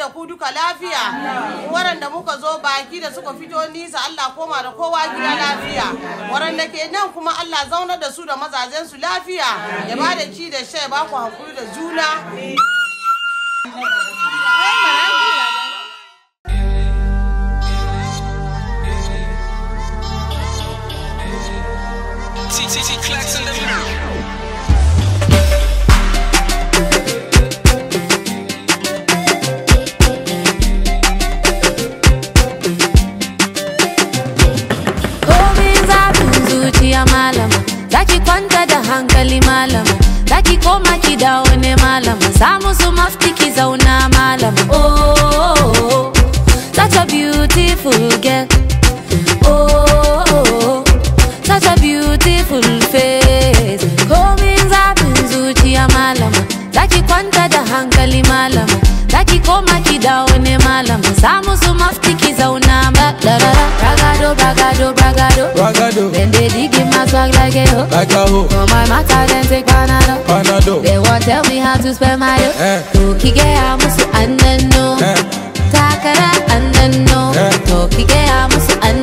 da ku duka lafiya waɗanda muka zo baki da suka fito nisa Allah koma da kowa gida lafiya waɗanda ke nan kuma Allah zaunar da su da mazajen su lafiya ya ba da ci da sha ya ba ku hankuri da juna TTT Clacks in the middle. Komin zafin zuciya malama Zaki kwanta da hankali malama Zaki koma ki dawo ne malama Samu su mafti ki zauna malama Oh, such a beautiful girl Oh, such a beautiful face Komin zafin zuciya malama Zaki kwanta da hankali malama Zaki koma ki dawo ne malama Samu su mafti ki zauna ba da da da Bragado, bragado, bragado Ragado, Then they dig in my swag like a hoe like a hoe, For my matter then take Panado panado, They won't tell me how to spend my dough Eh. To kike ya musu annanno Eh. Takara annanno Eh. To kike ya musu annanno